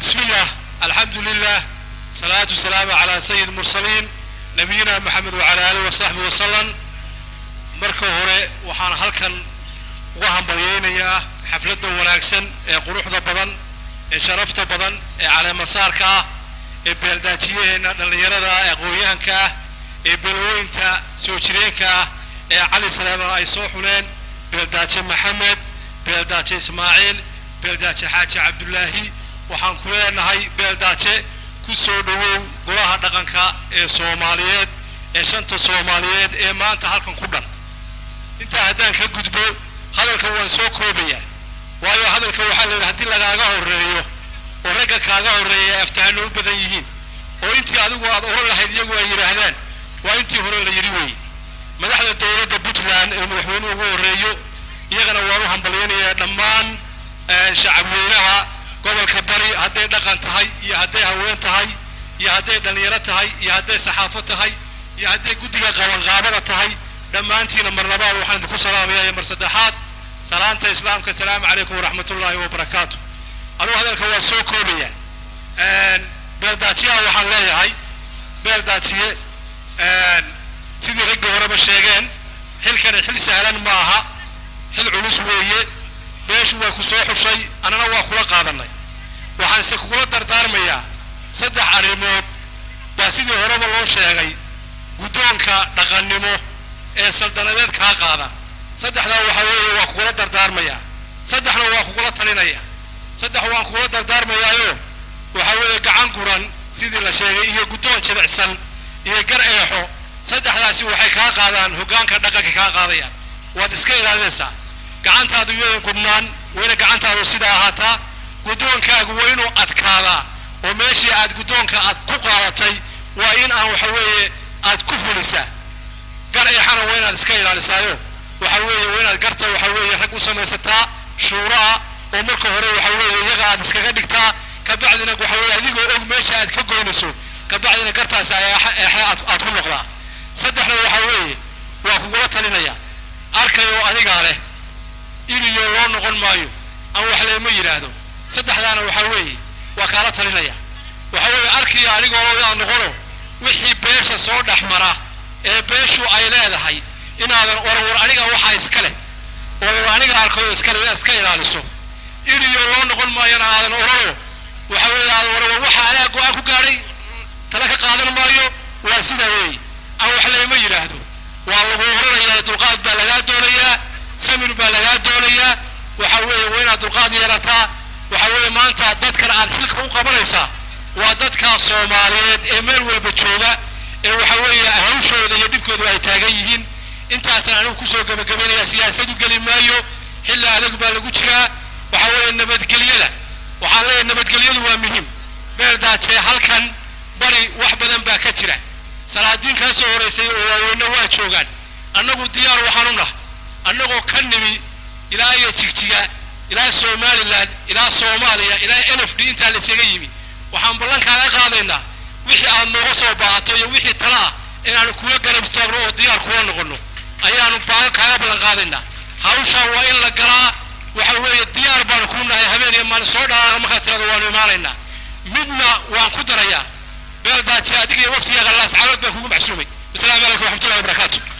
بسم الله الحمد لله صلاة والسلام على سيد المرسلين نبينا محمد وعلى آله وصحبه وسلم marka hore waxaan halkan uga hambalyeynayaa xafladda wanaagsan ee quruxda badan ee sharafta badan ee caleemasaarka ah ee beeldaajiyaheena dhallinyarada ah ee aqoon-yahanka ah ee beelweynta soo jireenka ah ee cali salaaman ay soo xuleen beeldaaje maxamed beeldaaje ismaaciil beeldaaje xaaji cabdulaahi waxaan ku leenahay beeldaaje ku soo dhowow golaha dhaqanka ee soomaaliyeed ee shanta soomaaliyeed ee maanta halkan ku dhan intaa haddaan ka gudbo hadalka waan soo koobayaa waayo hadalka waxaa la yidhi haddii lagaaga horreeyo oo ragga kaaga horreeya ay aftahano u badan yihiin oo intii adigu aad oran lahayd iyagu ay yidhaahdaan waa intii hore la yidhi weeye madaxda dowladda puntland ee madaxweynuhu ugu horreeyo iyagana waan u hambalyaynayaa dhammaan shacabweynaha gobolka bari hadday dhaqan tahay iyo hadday haween tahay iyo hadday dhallinyaro tahay iyo hadday saxaafo tahay iyo hadday guddiga qabanqaabada tahay dhammaantiina mar labaad waxaan idinku salaamayaa iyo mar saddexaad salaanta islaamka asalaamu calaykum waraxmat ullaahi wabarakaatu anugu hadalka waan soo koobayaa beeldaajiyaha waxaan leeyahay beeldaajiye sidii ragga horeba sheegeen xilkani xil sahlan ma aha xil culus weeye beeshu waa ku soo xushay annana waa kula qaadanay waxaanse kugula dardaarmayaa saddex arrimood baa sidii horeba loo sheegay guddoonka dhaqannimo ee saldanadeed kaa qaada saddexdaa waxaa weeye waa kugula dardaarmayaa saddexna waa kugula talinaya saddex waan kugula dardaarmayaayo waxaa weeye gacan guran sidii la sheegay iyo guddoon jilicsan iyo gar eexo saddexdaasi waxay kaa qaadaan hoggaanka dhaqanka kaa qaadayaan waad iska ilaalinaysaa gacantaadu iyadan gubnaan wayna gacantaadu sidaa ahaataa guddoonkaagu waa inuu adkaadaa oo meeshii aad guddoonka aad ku qaadatay waa in aan waxa weeye aad ku fulisaa gar eexana waa inaad iska ilaalisaayo waxa weeye waa inaad garta waxa weeye rag u samaysataa shuuraa oo marka hore waxa weeye iyaga aad iskaga dhigtaa kabacdina waxa weeye adigoo og meesha aad ka goynayso kabacdina gartaasi eexe aad ku noqdaa saddexna waxa weeye waa kugula talinaya arkayoo adigaa leh iliyo loo noqon maayo aan wax leema yidhaahdo saddexdaana waxa weeye waa kaala talinaya waxa weeye arkiya anigoo loodaa noqono wixii beesha soo dhex mara ee beeshu ay leedahay inaadan oran war aniga waxaa iska leh oo aniga arkayo iskale iska ilaaliso iliyo loo noqon maayona aadan orano waxa weeye aadan oran war waxa anaa go-aan ku gaadhay tala ka qaadan maayo waa sidaa weeye aan wax leema yidhaahdo waa lagu oranayaa dulqaad baa lagaa doonayaa samir baa lagaa doonayaa waxa weeye waa inaad dulqaad yeelataa waxa weeye maanta dadkan aad xilka u qabanaysaa waa dadka soomaaliyeed ee meel walba jooga ee waxa weeye hawshooda iyo dhibkooda ay taagan yihiin intaasaan anigu kusoo gebagabaynayaa siyaasadu geli maayo xilli adag baa lagu jiraa waxa weeye nabadgelyada waxaan leeyahay nabadgelyadu waa muhiim beeldaajee halkan bari wax badan baa ka jira salaadiin kaa soo horeysay oo waaweyne waa joogaan annagu diyaar waxaan u nah annagoo ka nimi ilaa iyo jigjiga ilaa somalilan ilaa soomaaliya ilaa n f d intaa la isaga yimi waxaan ballan kaaga qaadaynaa wixii aad nooga soo baahato iyo wixii tala ah inaanu kula garab istaagno oo diyaar kula noqono ayaanu baagan kaaga ballan qaadaynaa hawshaa waa in la galaa waxa weeye diyaar baanu kuu nahay habeen iyo maalin soo dhalaana markaa tirado waanu imaanaynaa midna waan ku darayaa beeldaaje adiga iyo waftiga qallaas calood baan kugu maxsuumay wasalaamu calaykum waxmatullahi wabarakaatu